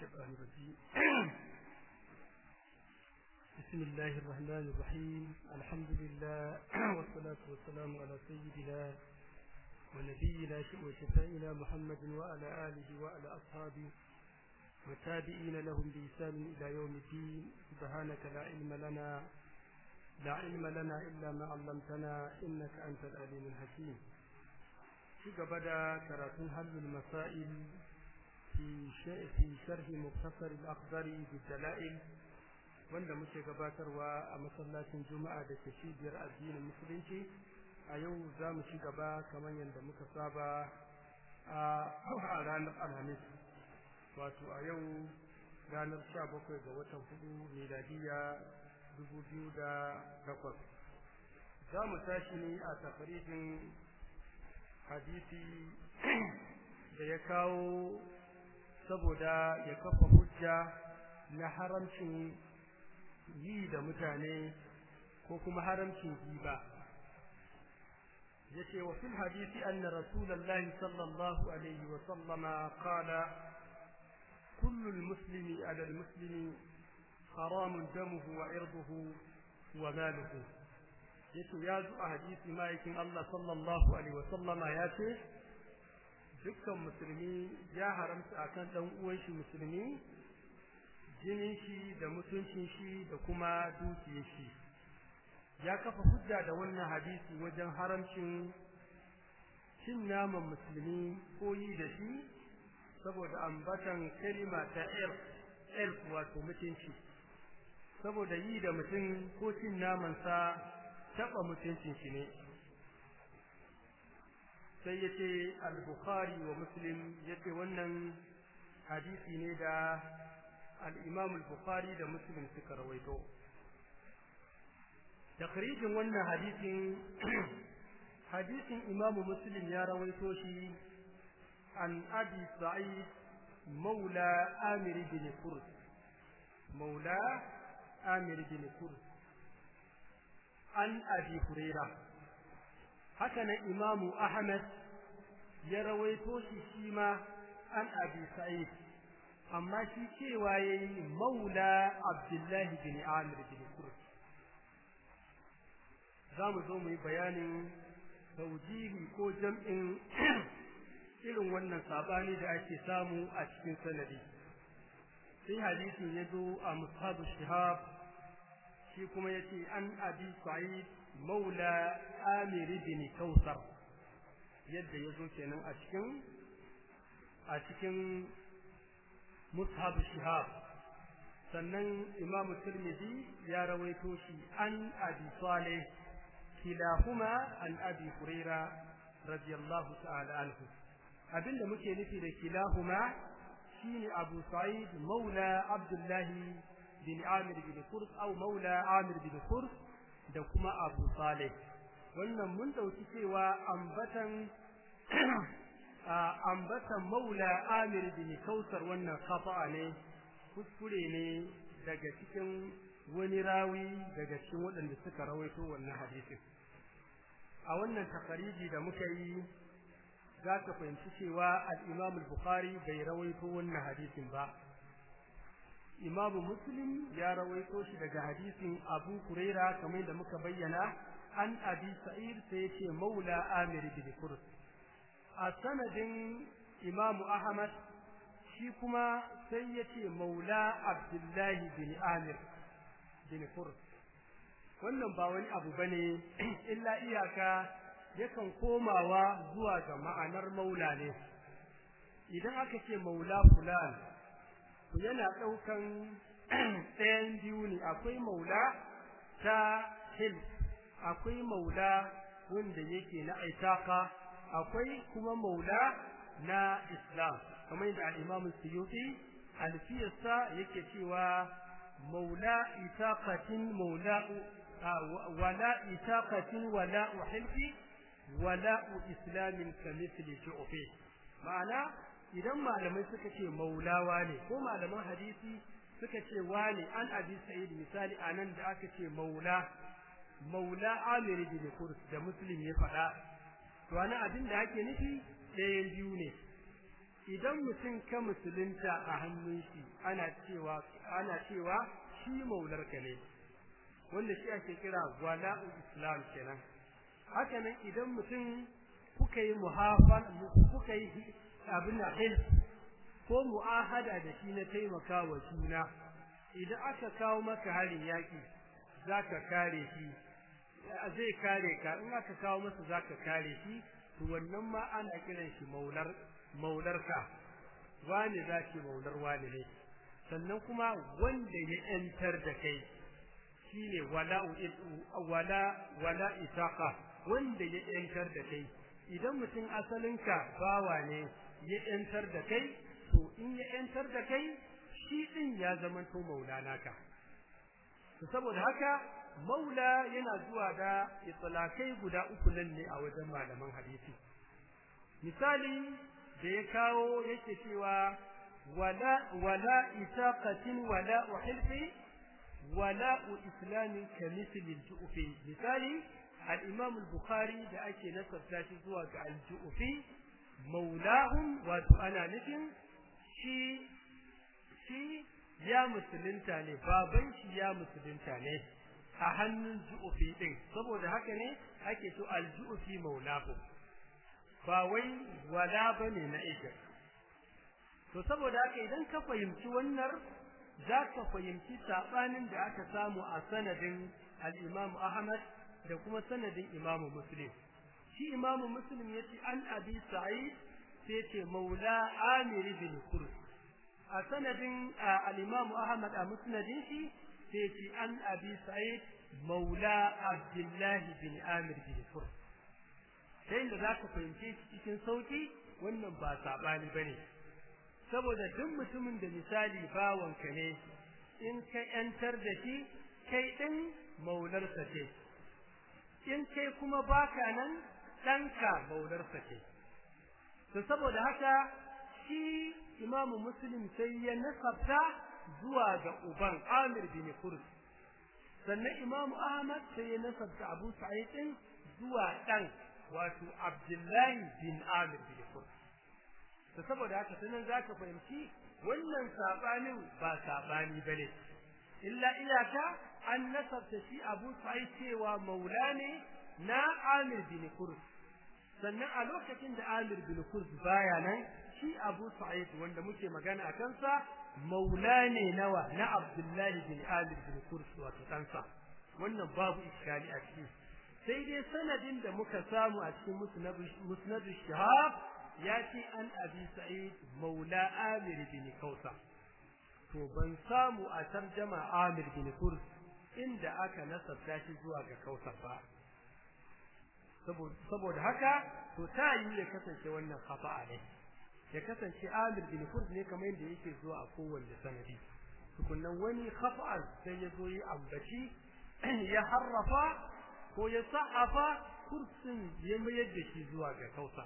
الشيطان الرجيم بسم الله الرحمن الرحيم الحمد لله والصلاة والسلام على سيدنا ونبينا وشفائنا محمد وعلى آله وعلى أصحابه وتابعين لهم بإحسان إلى يوم الدين سبحانك لا علم لنا لا علم لنا إلا ما علمتنا إنك أنت العليم الحكيم في قبل كراتون حل المسائل في في شرح مختصر الأخضر بالدلائل wanda muke gabatarwa a masallacin juma'a da ke cibiyar addinin musulunci a yau za mu ci gaba kamar yadda muka saba a ranar alhamis wato a yau ranar sha bakwai ga watan hudu miladiya dubu biyu da takwas za mu tashi ne a tafarijin hadisi da ya kawo saboda ya kafa hujja na haramcin yi da mutane ko kuma haramcin giba yace wa fil hadisi anna rasulullahi sallallahu alaihi wa sallama qala kullu almuslimi ala almuslimi haramun damuhu wa irduhu wa maluhu yace ya zo a hadisi ma'aikin Allah sallallahu alaihi wa sallama yace dukkan musulmi ya haramta akan dan uwan shi musulmi jinin shi da mutuncin shi da kuma dukiyar shi ya kafa hujja da wannan hadisi wajen haramcin cin naman musulmi ko yi da shi saboda ambatan kalima ta elf elf wato mutunci saboda yi da mutum ko cin namansa taɓa mutuncin shi ne sai ya ce al-bukhari wa muslim ya ce wannan hadisi ne da al-imam al-bukhari da muslim suka rawaito takrijin wannan hadisin hadisin imam muslim ya rawaito shi an abi sa'id maula amir bin kurd maula amir bin kurd an abi hurairah haka nan imamu ahmad ya rawaito shi shi ma an abi sa'id amma shi cewa yayi maula abdullahi bin amir bin kurd zamu zo mu yi bayanin taujihi ko jam'in irin wannan sabani da ake samu a cikin sanadi sai hadisin ya zo a mushabu shihab shi kuma yace an abi sa'id maula amir bin kausar yadda ya zo kenan a cikin a cikin mushab shihab sannan imam tirmidhi ya rawaito shi an abi salih kilahuma an abi huraira radiyallahu ta'ala anhu abinda muke nufi da kilahuma shine abu sa'id maula abdullahi bin amir bin kurs au maula amir bin kurs da kuma Abu Saleh wannan mun dauki cewa ambatan ambatan Maula Amir bin Kausar wannan khata'a ne kuskure ne daga cikin wani rawi daga cikin waɗanda suka rawaito wannan hadisin a wannan tafariji da muka yi za ka fahimci cewa al-Imam al-Bukhari bai rawaito wannan hadisin ba imamu muslim ya rawaito shi daga hadisin abu huraira kamar da muka bayyana an abi sa'id sai yace maula amir bin kurs a sanadin imamu ahmad shi kuma sai yace maula abdullahi bin amir bin kurs wannan ba wani abu bane illa iyaka yakan komawa zuwa ga ma'anar maula ne idan aka ce maula fulan yana ɗaukan ɗayan biyu ne akwai maula ta hil akwai maula wanda yake na aitaka akwai kuma maula na islam kamar yadda al-imam suyuti alfiyarsa yake cewa maula itaqatin maula wala itaqatin wala uhilfi wala islamin kamithli ju'fi ma'ana idan malamai suka ce maulawa ne ko malaman hadisi suka ce wani an abi sa'id misali anan da aka ce maula maula amir bin kurs da muslim ya faɗa to ana abin da ake nufi ɗayan biyu ne idan mutum ka musulunta a hannun shi ana cewa ana cewa shi maularka ne wanda shi ake kira wala'u islam kenan haka nan idan mutum kuka yi muhafal kuka yi abin da ko mu'ahada da shi na taimaka wa juna idan aka kawo maka harin yaki zaka kare shi zai kare ka in aka kawo masa zaka kare shi to wannan ma ana kiran shi maular maularka wani zaki maular wani ne sannan kuma wanda ya yantar da kai shine wala wala wala isaqa wanda ya yantar da kai idan mutum asalinka bawa ne ya yantar da kai to in ya yantar da kai shi din ya zama to maulana ka to saboda haka maula yana zuwa da itlaqai guda uku nan ne a wajen malaman hadisi misali da ya kawo yake cewa wala wala itaqatin wala uhilfi wala islamin kamithli al-ju'fi misali al-imam al-bukhari da ake nasabta shi zuwa ga al-ju'fi maulahum wato ana nufin shi shi ya musulunta ne baban shi ya musulunta ne a hannun ju'ufi din saboda haka ne ake so al-ju'ufi maulahu ba wai wala bane na ita to saboda haka idan ka fahimci wannan za ka fahimci sabanin da aka samu a sanadin al-Imam Ahmad da kuma sanadin Imam Muslim shi Imam Muslim yace an Abi Sa'id sai ce Maula Amir bin Kurs a sanadin al-Imam Ahmad a musnadin shi sai ce an Abi Sa'id Maula Abdullah bin Amir bin Kurs sai da zaka fahimce shi cikin sauki wannan ba sabani bane saboda duk mutumin da misali bawanka ne in ka yantar da shi kai din maularsa ce in kai kuma baka nan ɗanka maularsa ce to saboda haka shi imamu muslim sai ya nasabta zuwa ga uban amir bin kurs sannan imamu ahmad sai ya nasabta abu sa'id din zuwa ɗan wato abdullahi bin amir bin kurs to saboda haka sanan zaka fahimci wannan sabanin ba sabani bane illa iyaka an nasabta shi Abu Sa'id cewa maula ne na Amir bin Kurs sannan a lokacin da Amir bin Kurs baya nan shi Abu Sa'id wanda muke magana a kansa maula ne nawa na Abdullahi bin Amir bin Kurs wato kansa wannan babu iskali a ciki sai dai sanadin da muka samu a cikin musnad shahab ya ce an abi sa'id maula amir bin kausa to ban samu a tarjama amir bin kurs inda aka nasabta shi zuwa ga kausa ba saboda haka to ta yi ya kasance wannan khafa'a ne ya kasance amir bin kurs ne kamar yadda yake zuwa a kowanne sanadi tukunnan wani khafa'an sai ya zo yi ambaci ya harrafa ko ya sa'afa kursin ya mayar da shi zuwa ga kausa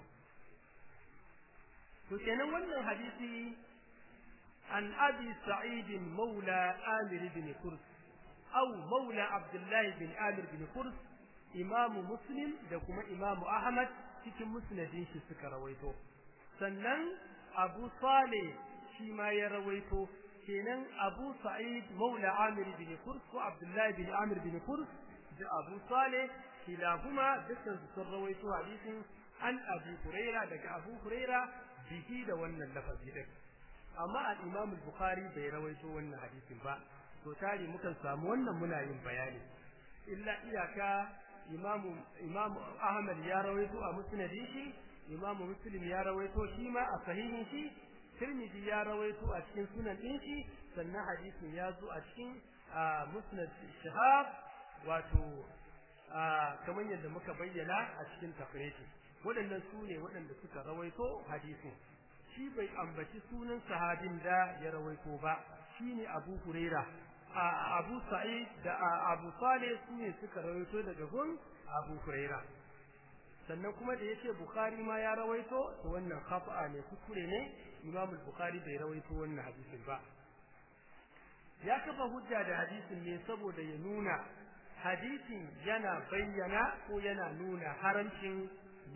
to kenan wannan hadisi an abi sa'id maula amir bin kurs aw maula abdullah bin amir bin kurs imam muslim da kuma imam ahmad cikin musnadin shi suka rawaito sannan abu salih shi ma ya rawaito kenan abu sa'id maula amir bin kurs ko abdullah bin amir bin kurs da abu salih kilahuma dukkan su sun rawaito hadisin an abu huraira daga abu huraira bihi da wannan lafazi din amma al-Imam al-Bukhari bai rawaito wannan hadisin ba to tare mukan samu wannan muna yin bayani illa iyaka Imam Imam Ahmad ya rawaito a musnadin shi Imam Muslim ya rawaito shi ma a sahihin shi Tirmidhi ya rawaito a cikin sunan din shi sannan hadisin ya zo a cikin musnad Shihab wato kamar yadda muka bayyana a cikin tafsiri waɗannan su ne waɗanda suka rawaito hadisin shi bai ambaci sunan sahabin da ya rawaito ba shine Abu Huraira Abu Sa'id da Abu Salih su ne suka rawaito daga gun Abu Huraira sannan kuma da yace Bukhari ma ya rawaito to wannan khata'a ne kuskure ne Imam Bukhari bai rawaito wannan hadisin ba ya kafa hujja da hadisin ne saboda ya nuna hadisin yana bayyana ko yana nuna haramcin yi da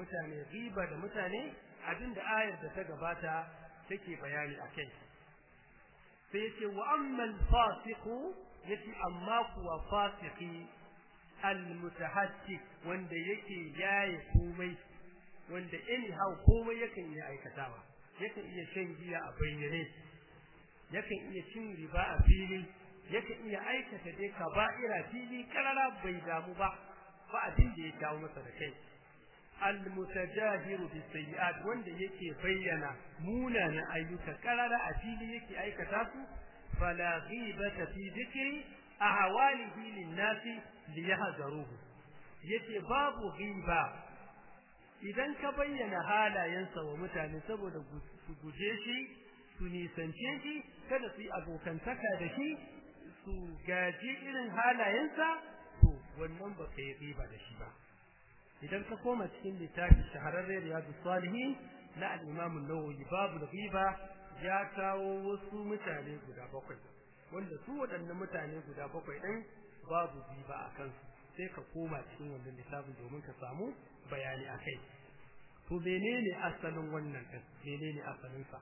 mutane riba da mutane abinda ayar da ta gabata take bayani akai sai yace wa ammal fasiqu yace amma kuwa fasiki almutahaddik wanda yake yaye komai wanda anyhow komai yakan iya aikatawa yakan iya shan giya a bayyane yakan iya cin riba a fili yakan iya aikata dai kaba'ira fili karara bai damu ba ba abin da ya kawo masa da kai almutajahiru bisayyi'at wanda yake bayyana munanan ayyuka karara a fili yake aikata su fala ghibata fi dhikri ahwalihi lin-nasi liyahzaruhu yace babu ghiba idan ka bayyana halayensa wa mutane saboda su guje shi su nisance shi kada su yi abokantaka da shi su gaji irin halayensa to wannan ba ka yi riba da shi ba idan ka koma cikin littafin shahararren riyadu salihin na al-imam an-nawawi babu riba ya kawo wasu mutane guda bakwai wanda su waɗannan mutane guda bakwai ɗin babu riba a kansu sai ka koma cikin wannan littafin domin ka samu bayani a kai to menene asalin wannan ɗin menene asalinsa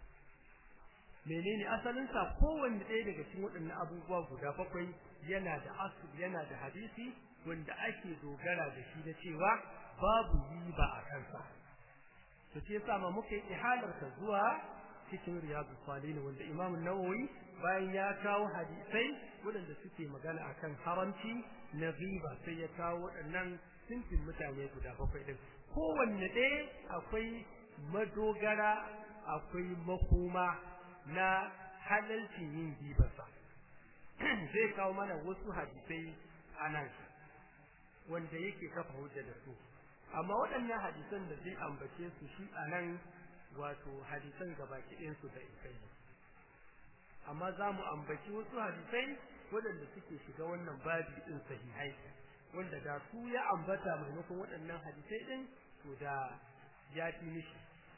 menene asalinsa kowanne ɗaya daga cikin waɗannan abubuwa guda bakwai yana da asul yana da hadisi wanda ake dogara da shi da cewa babu riba a kansa to ce yasa ma muka yi ihalar ka zuwa cikin riyadu salihin wanda imam nawawi bayan ya kawo hadisai waɗanda suke magana akan haramci na riba sai ya kawo waɗannan sinfin mutane guda bakwai ɗin kowanne ɗaya akwai madogara akwai makoma na halalcin yin ribarsa zai kawo mana wasu hadisai a nan wanda yake kafa hujja da su amma waɗannan hadisan da zai ambace su shi a nan wato hadisan gabaki ɗayansu da isai amma za mu ambaci wasu hadisai waɗanda suke shiga wannan babi ɗin sahihai wanda da su ya ambata maimakon waɗannan hadisai ɗin to da ya fi mishi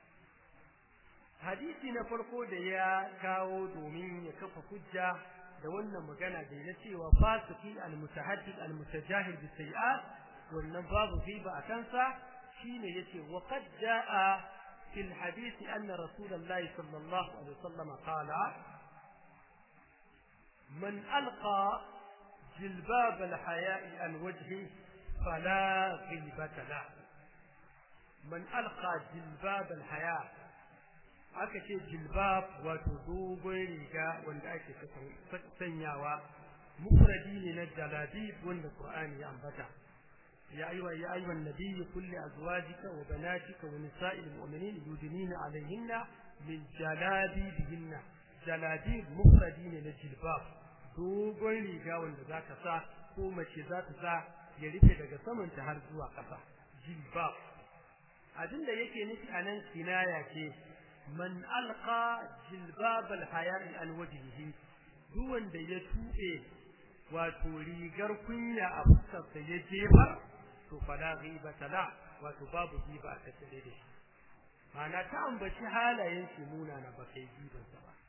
hadisi na farko da ya kawo domin ya kafa hujja da wannan magana da na cewa fasiki almutahaddid almutajahid bisayi'at wannan babu riba a kansa shine yace wa qad jaa fil hadith anna rasulullahi sallallahu alaihi wasallam qala man alqa jilbab alhaya'i an wajhi fala ghibata la man alqa jilbab alhaya' aka ce jilbab wato dogon riga wanda ake sanyawa mufradi ne na jalabib wanda qur'ani ya ambata ya ayyuha ya ayyuhan nabiy kulli azwajika wa banatika wa nisa'il mu'minin yudnina alayhinna min jalabibihinna jalabib mufradi ne na jilbab dogon riga wanda zaka sa ko mace za ta sa ya rufe daga samanta har zuwa ƙasa jilbab abinda yake nufi anan kinaya ce man alqa jilbab alhaya'i an wajhihi duk wanda ya tuɓe wato rigar kunya a fuskar sa ya jefa to fala ghibata la wato babu ghiba a tattare da shi ma'ana ta ambaci halayen shi muna na ba kai giban sa ba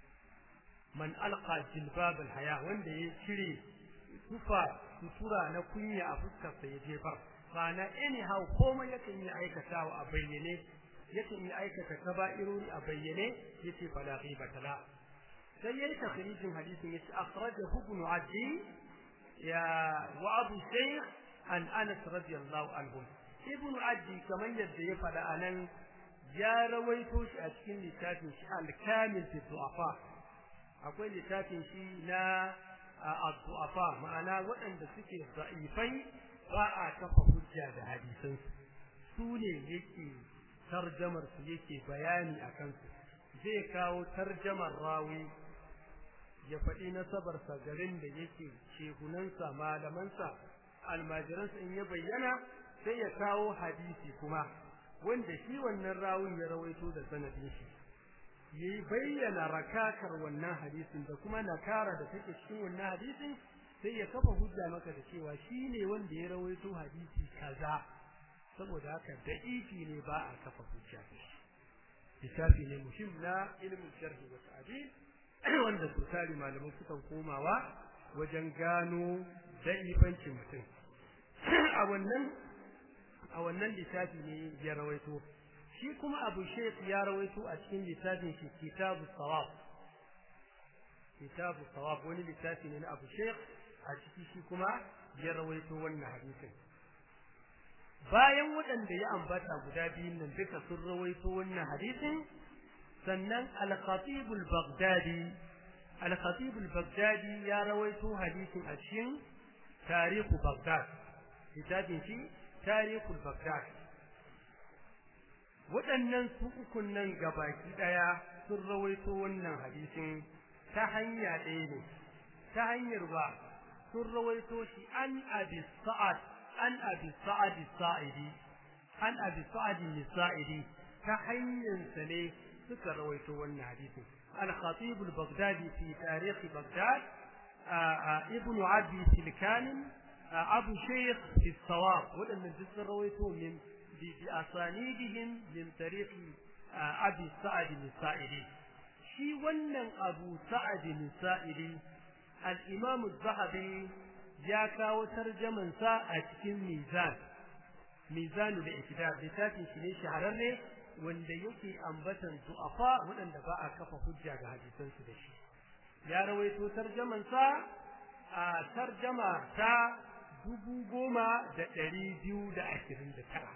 man alqa jilbab alhaya wanda ya cire tufa sutura na kunya a fuskar sa ya jefa ma'ana anyhow komai yakan yi aikatawa a bayyane yakan yi aikata kaba'irori a bayyane yace fala ghibata la sai yayi takhrijin hadisin yace akhrajahu ibn addi ya wa abu shaykh an anas radiyallahu anhu ibn addi kaman yadda ya fada anan ya rawaito shi a cikin littafin shi al-kamil fi du'afa akwai littafin shi na ad-du'afa ma'ana waɗanda suke da'ifai ba a kafa hujja da hadisan su ne yake tarjamar su yake bayani a kansu zai kawo tarjamar rawi ya faɗi nasabarsa garin da yake shehunansa malamansa almajiransa in ya bayyana sai ya kawo hadisi kuma wanda shi wannan rawun ya rawaito da sanadin shi yayi bayyana rakakar wannan hadisin da kuma nakara da take cikin wannan hadisin sai ya kafa hujja maka da cewa shi ne wanda ya rawaito hadisi kaza saboda haka da'ifi ne ba a kafa hujja da shi littafi ne muhim na ilimin sharhi wa ta'dil wanda su tari malamai sukan komawa wajen gano da'ifancin mutum a wannan a wannan littafi ne ya rawaito shi kuma abu shaykh ya rawaito a cikin littafin shi kitabu sawab kitabu sawab wani littafi ne na abu shaykh a ciki shi kuma ya rawaito wannan hadisin bayan waɗanda ya ambata guda biyun nan duka sun rawaito wannan hadisin sannan al-khatib al-baghdadi al-khatib al-baghdadi ya rawaito hadisin a cikin tarihu baghdad littafin shi tarihu baghdad waɗannan su ukun nan gabaki ɗaya sun rawaito wannan hadisin ta hanya ɗaya ne ta hanyar ba sun rawaito shi an abi sa'ad an abi sa'ad sa'idi an abi sa'ad sa'idi ta hanyar sa ne suka rawaito wannan hadisin al-khatib al-baghdadi fi tarikh baghdad ibn abi silkan abu shaykh fi sawab wadannan duk sun rawaito min bi asanidihim min tarikh abi sa'ad sa'idi shi wannan abu sa'ad sa'idi al-imam az-zahabi ya kawo tarjaman sa a cikin mizan mizanul i'tidal littafin shi ne shahararre wanda yake ambatan du'afa waɗanda ba a kafa hujja ga hadisan su da shi ya rawaito tarjaman sa a tarjama ta dubu goma da ɗari biyu da ashirin da tara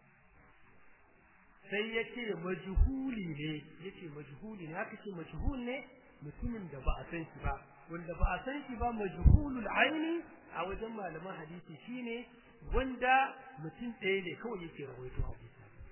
sai ya ce majhuli ne ya ce majhuli ne haka ce majhul ne mutumin da ba a san shi ba wanda ba a san shi ba majhulul aini a wajen malaman hadisi shine wanda mutum ɗaya ne kawai yake rawaito hadisi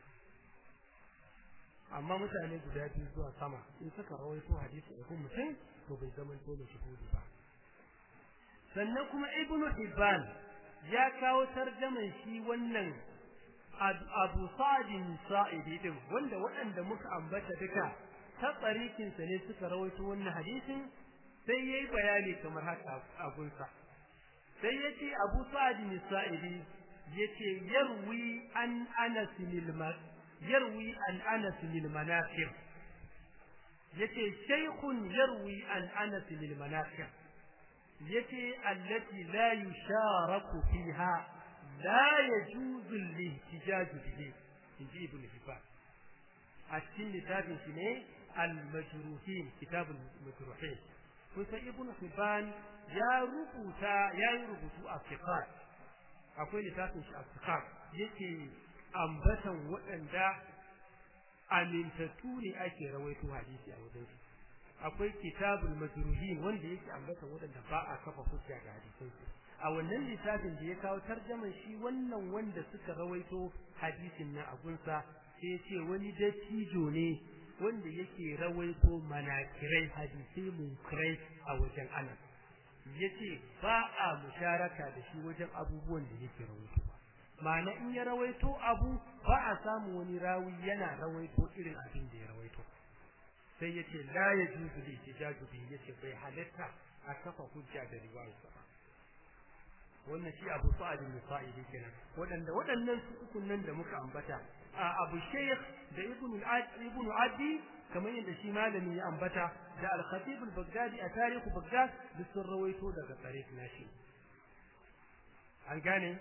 amma mutane guda biyu zuwa sama in suka rawaito hadisi a kun mutum to bai zama to majhuli ba sannan kuma ibnu hibban ya kawo tarjaman shi wannan abu sa'idin sa'idi din wanda waɗanda muka ambata duka ta tsarikin sa ne suka rawaito wannan hadisin sai yayi bayani kamar haka a gunsa sai yace Abu Sa'id al-Sa'idi yace yarwi an Anas al yarwi an Anas al-Manaqib yace shaykhun yarwi an Anas al-Manaqib yace allati la yusharaku fiha la yajuzu al-ihtijaj bihi inji ibn Hibban a cikin littafin shi ne al-majruhin kitab al-majruhin kusa ibn Hibban ya rubuta ya yi rubutu a fiqat akwai littafin shi a fiqat yake ambatan waɗanda amintattu ne ake rawaito hadisi a wajen shi akwai kitabul majruhin wanda yake ambatan waɗanda ba a kafa hujja ga hadisin su a wannan littafin da ya kawo tarjaman shi wannan wanda suka rawaito hadisin na agunsa sai ya ce wani dattijo ne wanda yake rawaito manakirai hadisai munkirai a wajen Anas yace ba a musharaka da shi wajen abubuwan da yake rawaito ma'ana in ya rawaito abu ba a samu wani rawi yana rawaito irin abin da ya rawaito sai yace la yajuzu li tijaju bi yace bai halatta a kafa hujja da riwayarsa ba wannan shi Abu Sa'id al-Sa'idi kenan wadanda wadannan su uku nan da muka ambata Abu Shaykh da Ibn Ibn Adi kamar yadda shi malami ya ambata da Al-Khatib al-Baghdadi a tarihu Baghdad da sun rawaito daga tarikh nashi an gane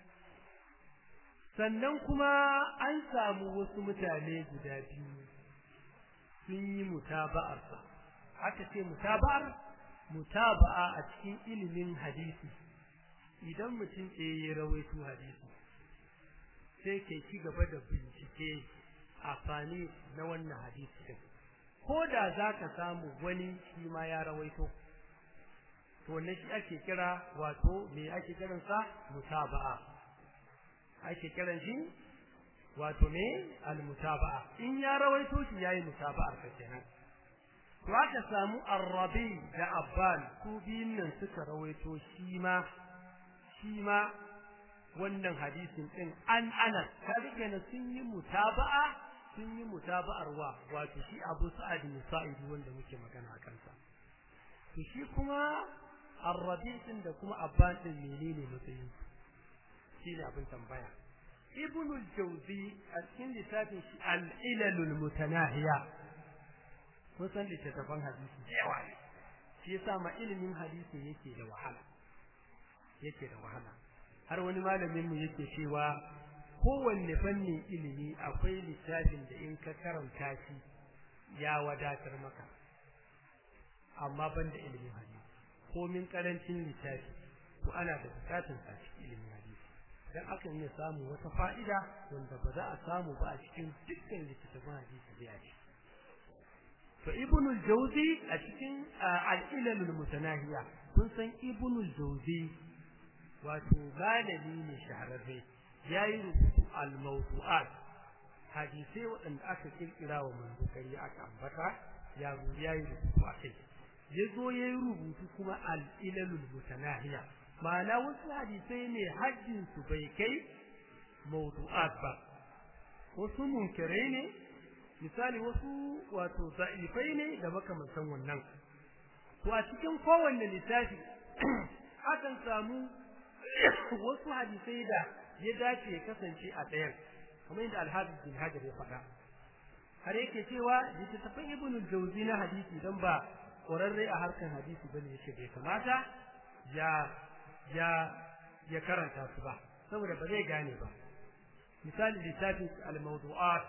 sannan kuma an samu wasu mutane guda biyu sun yi mutaba'ar sa aka ce mutaba'ar mutaba'a a cikin ilimin hadisi idan mutum ɗaya ya rawaito hadisi sai ke ci gaba da bincike a fani na wannan hadisi din ko da za ka samu wani shi ma ya rawaito to ne shi ake kira wato me ake kiransa mutaba'a ake kiran shi wato me al-mutaba'a in ya rawaito shi yayi mutaba'ar ka kenan to aka samu ar-rabi da abban su biyun nan suka rawaito shi ma shi ma wannan hadisin din an anas kaga kenan sun yi mutaba'a sun yi mutaba'ar wa wato shi Abu Sa'id bin Sa'id wanda muke magana a kansa to shi kuma Ar-Rabi' din da kuma Abban din menene matsayin shi ne abin tambaya Ibn al-Jawzi a cikin littafin shi Al-Ilal al-Mutanahiya kun san littattafan hadisi da yawa ne shi yasa ma ilimin hadisi yake da wahala yake da wahala har wani malamin mu yake cewa kowanne fannin ilimi akwai littafin da in ka karanta shi ya wadatar maka amma ban da ilimin hadisi komin karancin littafi to ana da bukatun a cikin ilimin hadisi dan akan iya samu wata fa'ida wanda ba za a samu ba a cikin dukkan littattafan hadisi da ya to ibn al-jawzi a cikin al-ilal al-mutanahiya kun san ibn al-jawzi wato malami ne shahararre yayi rubutu al-mawdu'at hadisai waɗanda aka kirkira wa manzo kari aka ambata ya yayi rubutu a kai yazo yayi rubutu kuma al-ilal al-mutanahiya ma'ana wasu hadisai ne hajjin su bai kai mawdu'at ba wasu munkirai ne misali wasu wato za'ifai ne da makamantan wannan to a cikin kowanne littafi akan samu wasu hadisai da ya dace ya kasance a ɗayan kamar yadda alhafiz bin hajar ya faɗa har yake cewa littattafan ibn jauzi na hadisi dan ba ƙwararre a harkar hadisi bane yake bai kamata ya ya ya karanta su ba saboda ba zai gane ba misali littafin al-mawdu'at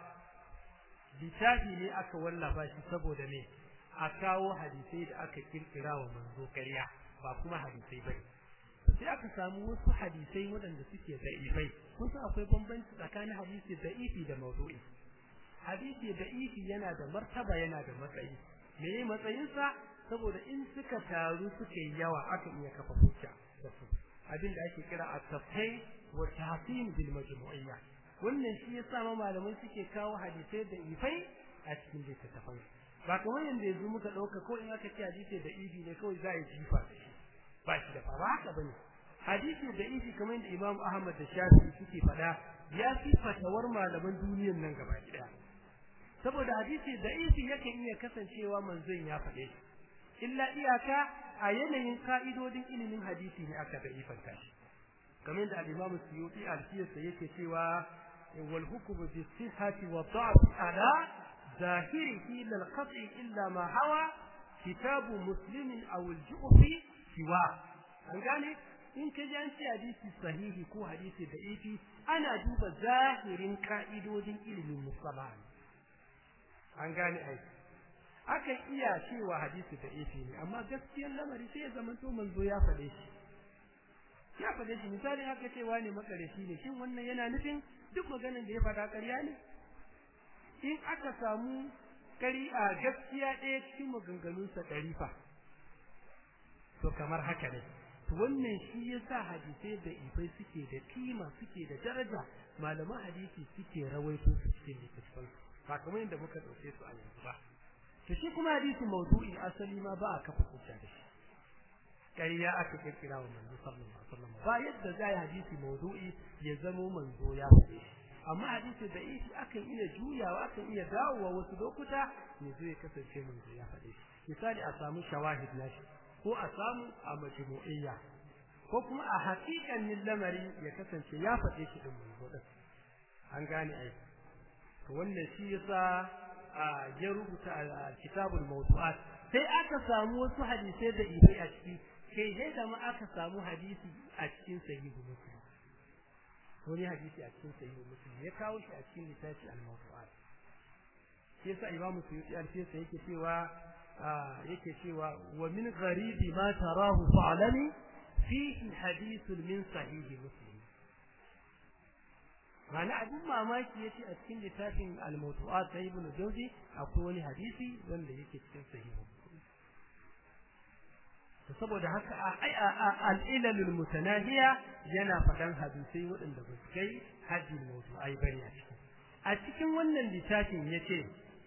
littafi ne aka wallafa shi saboda me a kawo hadisai da aka kirkira wa manzo ƙarya ba kuma hadisai bane sai aka samu wasu hadisai waɗanda suke da'ifai kun san akwai bambanci tsakanin hadisi da'ifi da mawdu'i hadisi da'ifi yana da martaba yana da matsayi me matsayinsa saboda in suka taru suka yi yawa aka iya kafa hujja da su abin da ake kira at-tafhim wa tahsin bil majmu'iyya wannan shi yasa ma malamai suke kawo hadisai da ifai a cikin littattafan ba kamar yanda yanzu muka dauka ko in aka ce hadisi da ibi ne kawai za a yi jifa da shi ba shi da fara haka bane hadisi da ibi kamar yadda Imam Ahmad da Shafi'i suke faɗa ya fi fatawar malaman duniyar nan gaba ɗaya saboda hadisi da ibi yakan iya kasancewa manzon ya faɗe shi illa iyaka a yanayin ka'idodin ilimin hadisi ne aka da ifanta shi kamar da al-Imam Suyuti al-Siyasa yake cewa wal hukmu bi sihhati wa da'f ala zahirihi lil qat'i illa ma hawa kitabu muslimin aw al-ju'fi siwa an gane in ka ji an ce hadisi sahihi ko hadisi da ifi ana duba zahirin ka'idodin ilimin musalah an gane ai akan iya cewa hadisi da ifi ne amma gaskiyar lamari sai ya zama to manzo ya faɗe shi ya faɗe shi misali haka cewa ne makarashi ne shin wannan yana nufin duk maganar da ya faɗa ƙarya ne in aka samu kari a gaskiya ɗaya cikin maganganunsa ɗari fa to kamar haka ne to wannan shi yasa hadisai da ifai suke da kima suke da daraja malaman hadisi suke rawaito su cikin littattafan ba kamar yadda muka ɗauke su a yanzu ba to shi kuma hadisi mawdu'i asali ma ba a kafa hujja da shi ƙarya aka kirkira wa manzo sallallahu alaihi wasallam ba yadda za yi hadisi mawdu'i ya zamo manzo ya faɗe amma hadisi da isi akan iya juyawa akan iya dawowa wasu lokuta ya zo ya kasance manzo ya faɗe misali a samu shawahid nashi ko a samu a majmu'iyya ko kuma a haƙiƙanin lamari ya kasance ya faɗe shi din manzo din an gane ai to wannan shi yasa ya rubuta kitabul mawdu'at sai aka samu wasu hadisai da ibai a ciki kai sai da ma aka samu hadisi a cikin sahihu muslim wani hadisi a cikin sahihu muslim ya kawo shi a cikin littafi al-mawdu'at shi yasa imamu suyuti al-fisa yake cewa yake cewa wa min gharibi ma tarahu fa'lami fihi hadithun min sahihi muslim Ma'ana abin mamaki yace a cikin littafin al-mawdu'at sai ibn jawzi akwai wani hadisi wanda yake cikin sahihu to saboda haka al-ilal mutanahiya yana fadan hadisai waɗanda ba su kai hajjin mawdu'ai bane a cikin a cikin wannan littafin yace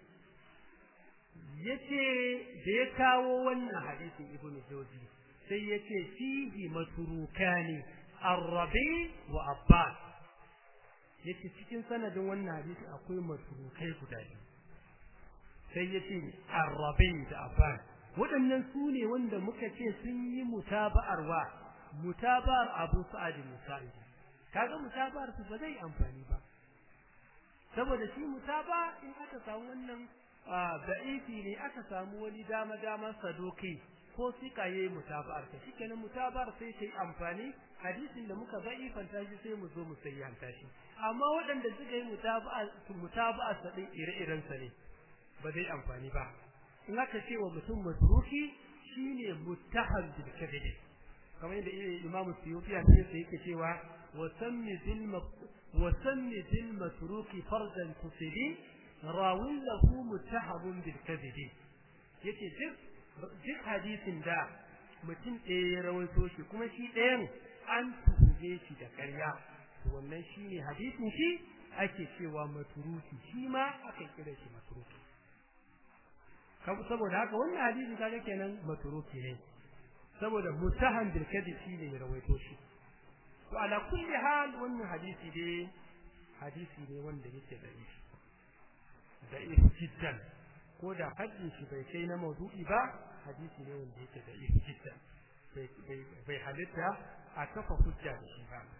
yace da ya kawo wannan hadisin ibn jawzi sai yace fihi matrukani ar-rabi wa abbas yace cikin sanadin wannan hadisi akwai masrukai guda biyu sai yace Arabi da Abbas waɗannan su ne wanda muka ce sun yi mutaba'ar wa mutaba'ar Abu Sa'id Musa'id kaga mutaba'ar su ba zai amfani ba saboda shi mutaba in aka samu wannan da'ifi ne aka samu wani dama dama sadoki ko sika yayi mutaba'ar ta shikenan mutaba'ar sai sai amfani hadisin da muka fanta shi sai mu zo mu sayyanta shi amma waɗanda suka yi mutaba'a mutaba'a sa din ire-iren sa ne ba zai amfani ba in aka ce wa mutum matruki shine muttaham bil kadhib kamar yadda Imam Suyuti a cikin yake cewa wa sammi bil wa sammi bil matruki fardan tusidi rawin lahu muttahabun bil kadhib yake duk duk hadisin da mutum ɗaya ya rawaito shi kuma shi ɗayan an tuhume shi da ƙarya to wannan shine hadisin shi ake cewa maturuki shi ma aka kira shi maturuki saboda haka wannan hadisi kaga kenan maturuki ne saboda mutahan bil kadhib shine ya rawaito shi to ala kulli hal wannan hadisi dai hadisi ne wanda yake da shi da jiddan ko da haddin shi bai kai na maudu'i ba hadisi ne wanda yake da jiddan bai halitta a kafa hujja da shi ba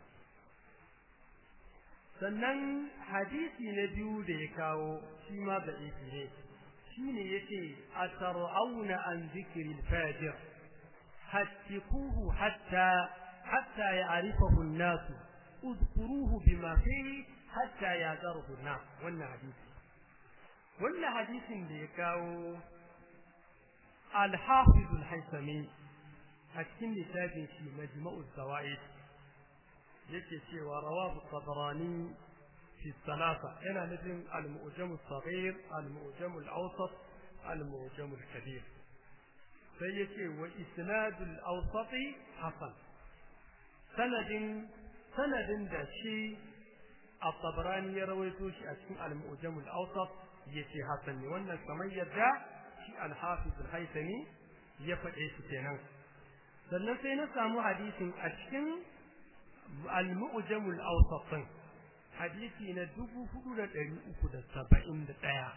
sannan hadisi na biyu da ya kawo shi ma da ne shine yace atar'auna an zikri al-fajir hattikuhu hatta hatta ya'rifahu an-nas udkuruhu bima fihi hatta ya'zaruhu an-nas wannan hadisi wannan hadisin da ya kawo al-hafiz al-haythami a cikin littafin shi majma'u zawaid yake cewa rawahu tabarani fi salasa yana nufin al-mu'jam as-saghir al-mu'jam al-awsat al-mu'jam al-kabir sai yace wa isnad al-awsat hasan sanadin sanadin da shi at-tabarani ya rawaito shi a cikin al-mu'jam al-awsat yace hasan ne wannan kamar yadda shi al-hafiz al-haythami ya faɗe shi kenan sannan sai na samu hadisin a cikin al-mu'jam al-awsat hadisi na 4371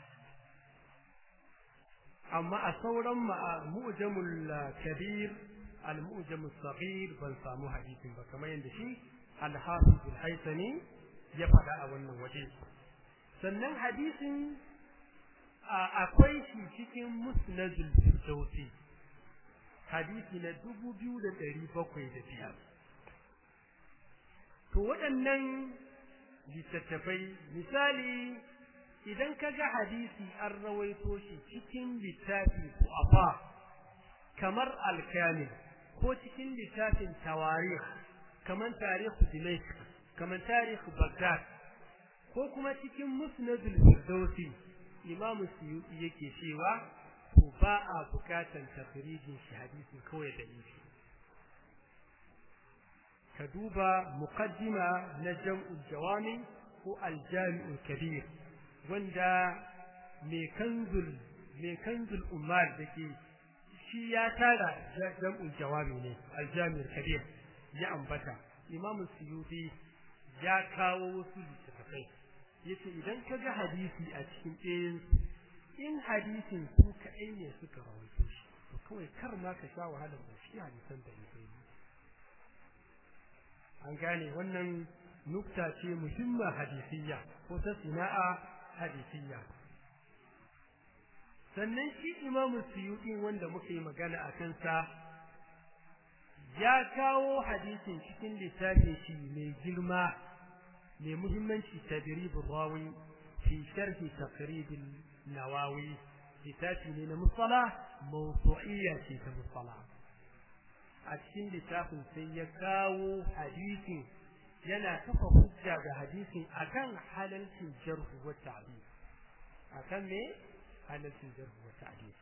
amma a sauran mu'jamul kabir al-mu'jam as-saghir ban samu hadisin ba kamar yadda shi al-hafiz al-haythami ya faɗa a wannan waje sannan hadisin akwai shi cikin musnadul firdausi hadisi na dubu biyu da ɗari bakwai da biyar to waɗannan littattafai misali idan ka ga hadisi an rawaito shi cikin littafi ko afa kamar alkamil ko cikin littafin tawarikh kamar tarihu dimashq kamar tarihu baghdad ko kuma cikin musnadul firdausi imam suyuti yake cewa to ba a bukatan tafrijin shi hadisin kawai da shi ka duba muqaddima na jam'ul jawami ko aljami'ul kabir wanda mai kanzul mai kanzul umar dake shi ya tara jam'ul jawami ne aljami'ul kabir ya ambata imam suyuti ya kawo wasu littattafai yace idan ka ga hadisi a cikin ɗayan in hadisin su kaɗai ne suka rawaito shi to kawai kar ma ka sha wahalar da shi hadisan da ne an gane wannan nukta ce muhimma hadisiyya ko ta sina'a hadisiyya sannan shi imamu suyuɗi wanda muka yi magana a kansa ya kawo hadisin cikin littafin shi mai girma mai muhimmanci tadribul rawi fi sharhi taqribil nawawi littafi ne na musala mawdu'iyya ce ta musala a cikin littafin sai ya kawo hadisin yana kafa hujja ga hadisin akan halalcin jarhu wa ta'dil akan me halalcin jarhu wa ta'dil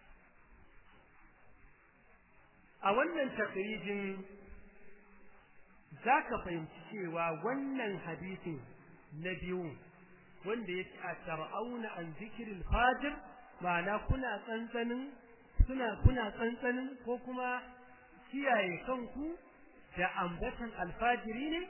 a wannan takrijin zaka fahimci cewa wannan hadisin na biyu wanda yake a tar'auna an zikirin fajir ma'ana kuna tsantsanin suna kuna tsantsanin ko kuma kiyaye kanku da ambatan alfajiri ne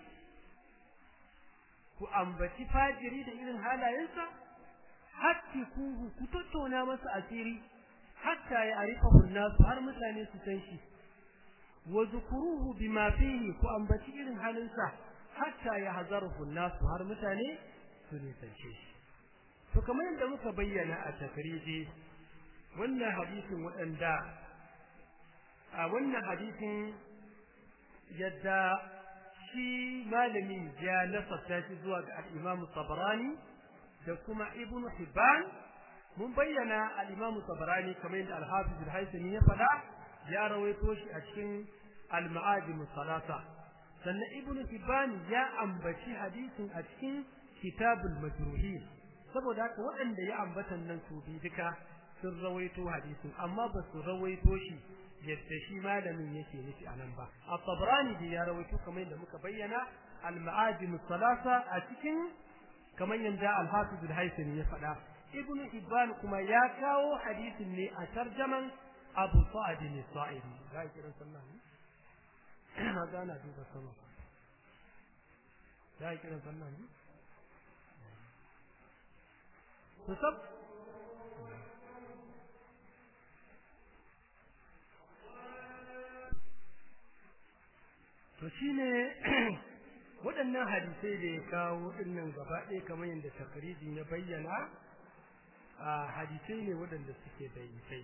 ku ambaci fajiri da irin halayensa hatti kuhu ku tattauna masa asiri hatta ya arifahu nasu har mutane su san shi wa zukuruhu bima fihi ku ambaci irin halinsa hatta ya hazaruhu nasu har mutane su nisance shi to kamar yadda muka bayyana a takriji wannan hadisin waɗanda a wannan hadisin yadda shi malamin ya nasarta shi zuwa ga al-Imam Tabarani da kuma Ibn Hibban mun bayyana al-Imam Tabarani kamar yadda al-Hafiz al-Haythami ya faɗa ya rawaito shi a cikin al-Ma'ajim salasa sannan Ibn Hibban ya ambaci hadisin a cikin Kitabul Majruhin saboda haka waɗanda ya ambatan nan su bi duka sun rawaito hadisin amma ba su rawaito shi yadda shi malamin yake nufi a nan ba at-tabrani da ya rawaito kamar yadda muka bayyana al-ma'ajim salasa a cikin kamar yadda al-hafiz al-haythami ya faɗa ibnu hibban kuma ya kawo hadisin ne a tarjaman abu sa'id al-sa'idi ga kiran sallah ne na gana duba sama ga kiran sallah ne to sab to shine waɗannan hadisai da ya kawo dinnan gaba ɗaya kamar yadda takarijin ya bayyana a hadisai ne waɗanda suke daidai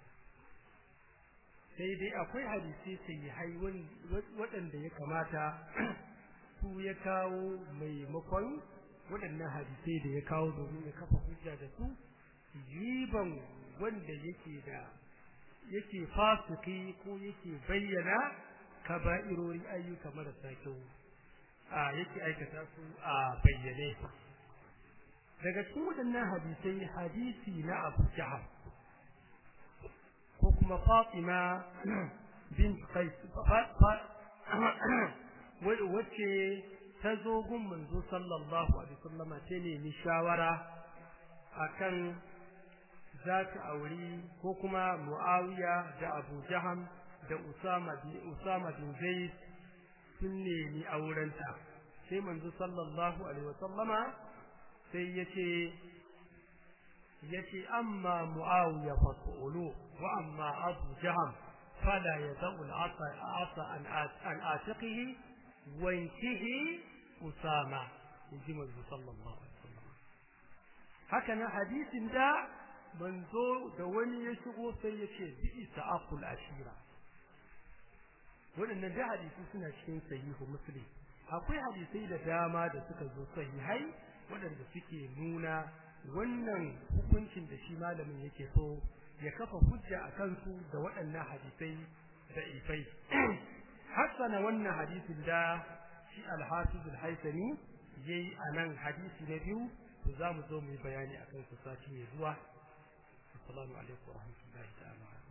sai dai akwai hadisai sahihai waɗanda ya kamata su ya kawo maimakon waɗannan hadisai da ya kawo domin ya kafa hujja da su riban wanda yake da yake fasiki ko yake bayyana kaba'irori ayyuka marasa kyau a yake aikata su a bayyane daga cikin waɗannan hadisai hadisi na Abu Jahal ko kuma Fatima bin Qais wacce ta zo gun manzo sallallahu alaihi wasallama ta nemi shawara akan za ta auri ko kuma Muawiya da Abu Jaham da Usama bin Usama bin Zaid sun nemi aurenta sai manzo sallallahu alaihi wasallama sai yace yace amma Muawiya fa qulu wa amma Abu Jaham fala yad'u al-asa asa an an atiqihi wa intihi Usama inji manzo sallallahu alaihi wasallam haka na hadisin da manzo da wani ya shigo sai yace bi isa aqul ashira waɗannan da hadisi suna cikin sahihu muslim akwai hadisai da dama da suka zo sahihai waɗanda suke nuna wannan hukuncin da shi malamin yake so ya kafa hujja a kansu da waɗannan hadisai da ifai hassana wannan hadisin da shi alhafiz alhaisani yayi a nan hadisi na biyu to za mu zo mu yi bayani a kansu sati mai zuwa assalamu alaikum wa rahmatullahi ta'ala